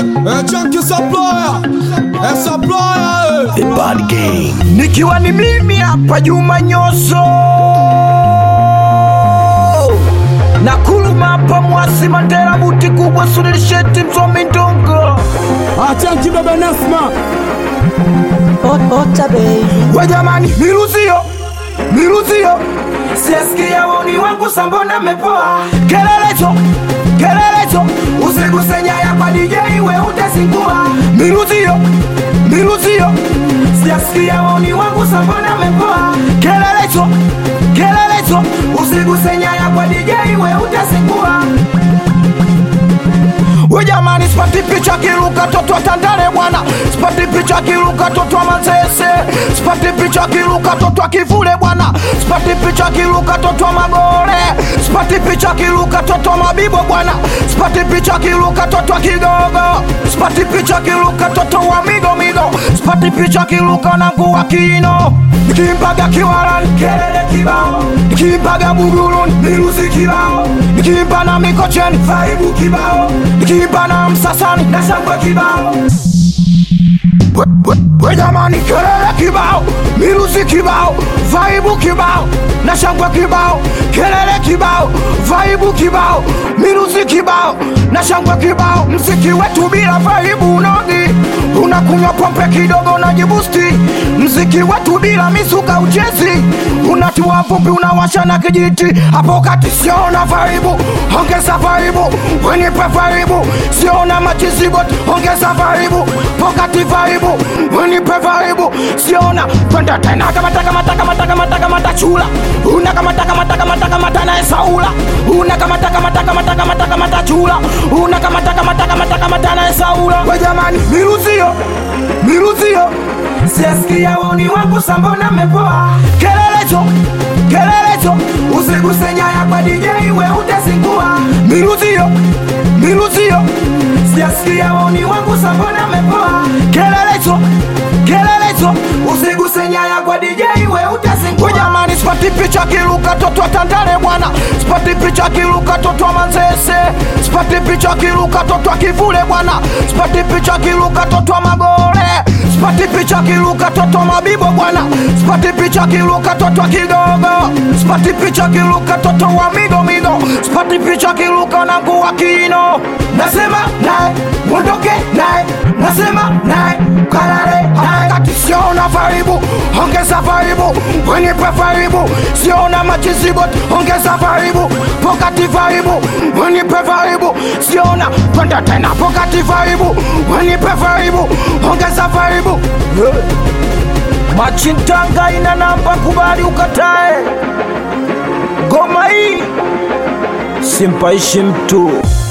eh, chunky supplier, eh, supplier, eh. The Bad Gang. nikiwa ni mimi hapa Juma Nyoso na kuluma hapa Mwasi Mandela buti kubwa Sulilisheti msomi ndongo Ah, chunky baba Nasma, Ota baby, we jamani, miruzio miruzio, siasikia woni wangu sambona mepoa kelelecho kelelecho, usiguse nyaya kwa DJ we utazingua miruzio miruzio, siasikia woni wangu sambona mepoa kelelecho kelelecho, usiguse nyaya kwa DJ we utazingua we jamani, sipati picha kiruka toto tandale bwana, sipati picha kiruka toto manzese, sipati picha kiruka toto kivule bwana, sipati picha kiruka toto magore, sipati picha kiruka toto mabibo bwana, sipati picha kiruka toto kigogo, sipati picha kiruka toto wa migo migo, sipati picha kiruka nangu wa kino, nikimpaga kiwaran kelele kibao, nikimpaga bugurun miruzi kibao, nikimpa na mikocheni vaibu kibao, nikimpa na msasani na shangwe kibao We- we- we jamani, kelele kibao, miruzi kibao, vaibu kibao na shangwe kibao, kelele kibao, vaibu kibao, miruzi kibao na shangwe kibao. Mziki wetu bila vaibu unogi, unakunywa pombe kidogo unajibusti. Mziki wetu bila misuka uchezi, unatua vumbi unawasha na kijiti. Hapo kati siona vaibu, ongeza vaibu, wenipe vaibu, siona machizigot, ongeza vaibu, pokati vaibu, wenipe vaibu, siona kwenda tena kamata kamata kamata kamata kamata chula, una kamata kamata kamata kamata na Saula, una kamata kamata kamata kamata kamata chula, una kamata kamata kamata kamata na Saula. We jamani, miruzio miruzio, siasikia woni wangu sambona mepoa, kelelecho kelelecho, usiguse nyaya kwa DJ we utazingua, miruzio miruzio, siasikia woni wangu sambona mepoa, kelelecho kelelecho, usiguse nyaya kwa DJ we utazingua. We jamani, sipati picha kiruka toto tandale bwana, sipati picha kiruka toto manzese, sipati picha kiruka toto kivule bwana, sipati picha kiruka toto magore, sipati picha kiruka toto mabibo bwana, sipati picha kiruka toto kigogo, sipati picha kiruka toto wa migo migo, sipati picha kiruka nangu wa kino, nasema naye mondoke naye, nasema naye kalale naye, kati siona vaibu, ongeza vaibu, wenipe vaibu, siona machizigot, ongeza vaibu, pokati vaibu, wenipe vaibu, siona kwenda tena pokati vaibu, wenipe vaibu, ongeza vaibu Machintanga ina namba, kubali ukatae. Goma hii simpaishi mtu